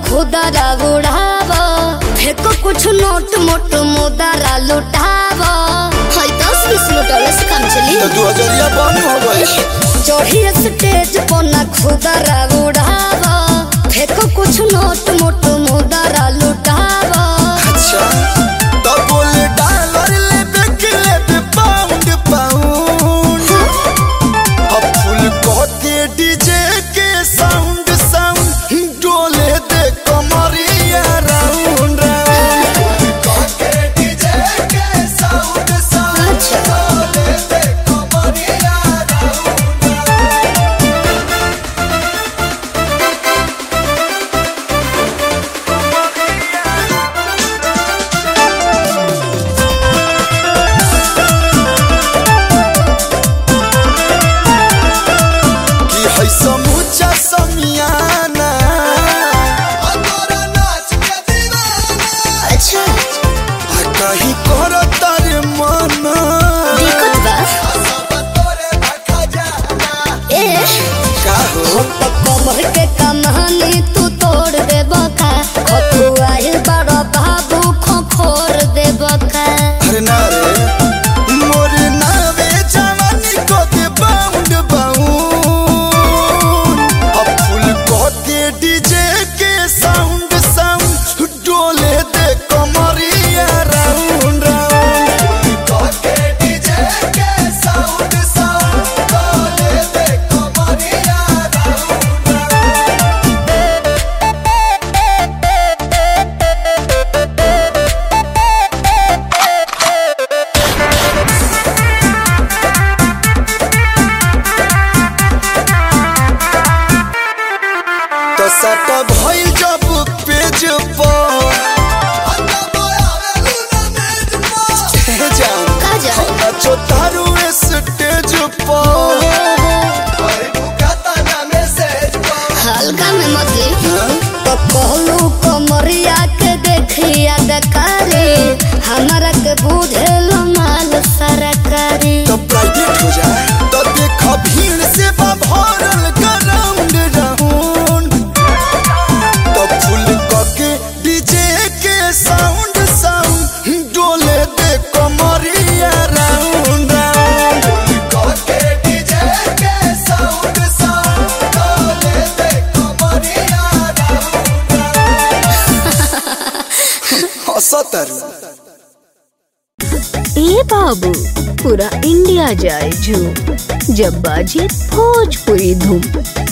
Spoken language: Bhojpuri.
खुदरा उड़ाव फेको कुछ नोट मोट मुदरा लुटाव है दस बीस लुटावे से काम चली तो दू हजरिया बंद हो गई चढ़ी स्टेज पर ना खुदरा उड़ाव फेको कुछ नोट मोट मुदरा लुटाव अच्छा तो बोले डॉलर लेबे के लेबे पाउंड पाउंड अब फुल कहते डीजे के साउंड साउंड डोले दे कमरिया राउंड राउंड कहते डीजे के साउंड साउंड डोले दे कमरिया राउंड राउंड कि है समूचा समियाना अतोरा नाच के दीवाना अच्छा आ कहीं कर तारे मना दिक्कत बा सब तोरे भखा जाना ए का हो कमर के कमानी तू तोड़ दे बका खतुआइल बड़ बाबू खोखोर दे बका अरे ना रे मोर नावे जवानी को दे बाउंड बाउंड अब फुल कहते डीजे के साउंड साउंड डोले दे कमरिया राउंड राउंड कहते डीजे के साउंड साउंड डोले दे कमरिया राउंड राउंड तो सट भइल जब पेज पर हे जान का जान? नाचो तारू स्टेज पर हल्का में मतली तो कहलू कमरिया के देखिया दकारी हमारा के बुझेलो माल सरकारी तो प्राइवेट हो जाए तो देख भीड़ से बा भरल ग्राउंड राउंड तो फुल के डीजे के साउंड साउंड डोले दे कमरिया राउंड राउंड के डीजे के साउंड साउंड डोले दे कमरिया राउंड राउंड हंसतरू ए बाबू पूरा इंडिया जाए झूम जब बाजे भोजपुरी धूम